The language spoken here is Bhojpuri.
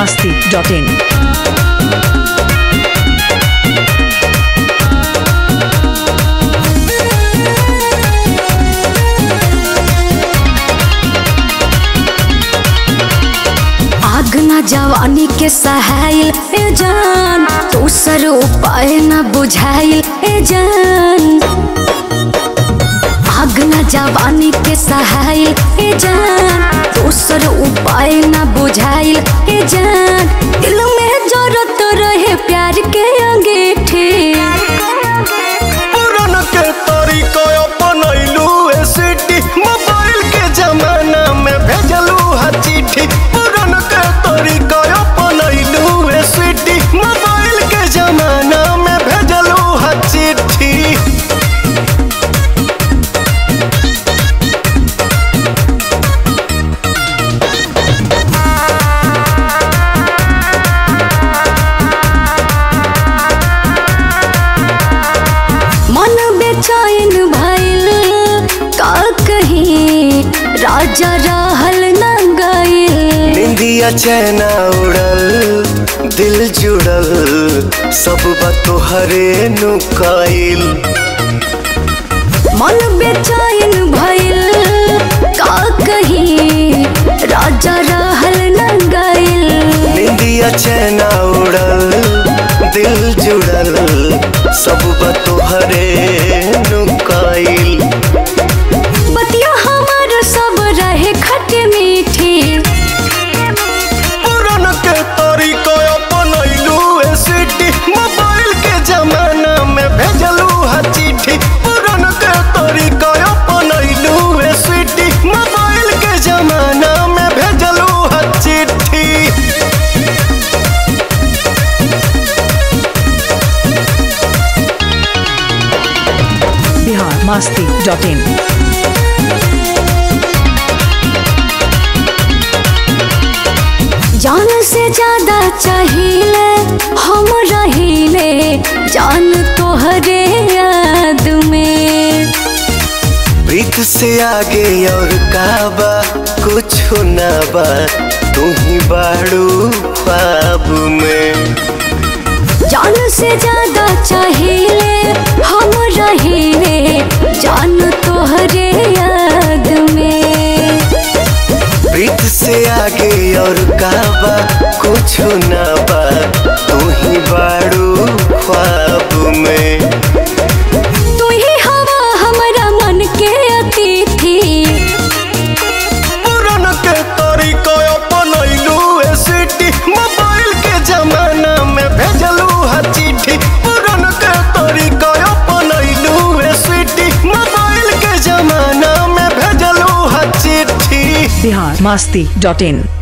masti.in. आग न जवानी के सहायल ए जान दूसर उपाय न बुझाइल ए जान आग न जवानी के सहायल ए जान दूसर उपाय न बुझाइल ए जान दिल में जरूरत रहे प्यार के अंगीठी पुरान के तरीका अपनैलू ए सिटी मोबाइल के जमाना में भेजलू हा चिट्ठी पुरान के तरीका अपनैलू ए सिटी मोबाइल के जमाना में भेजलू हा चिट्ठी मन बेचैन भइल का कहीं राजा रहल न गइल निंदिया चैना उड़ल दिल जुड़ल सब बात तोहरे नुकाइल मन बेचैन भइल का कहीं राजा रहल न गइल निंदिया चैना उड़ल दिल जुड़ल सब बात तोहरे नुकाइल बतिया हमर सब रहे खट मीठी पुरान के तरीका अपनैलू ए सिटी मोबाइल के जमाना में भेजलू हा चिट्ठी पुरान के तरीका अपनैलू ए सिटी मोबाइल के जमाना में भेजलू हा चिट्ठी Bihar masti.in. जान से ज्यादा चाहिए हम रहिले जान तोहरे याद में प्रीत से आगे और काबा कुछ ना बा तू ही बाड़ू ख्वाब में जान से ज्यादा चाहिए हम रहिले जान तोहरे याद में प्रीत से आगे और काबा कुछ ना बा तू ही बाड़ू ख्वाब में तू ही हवा हमारा मन के अतिथि पुरान के तरीका अपनैलू ए सिटी मोबाइल के जमाना में भेजलू हा चिट्ठी पुरान के तरीका अपनैलू ए सिटी मोबाइल के जमाना में भेजलू हा चिट्ठी Bihar masti.in.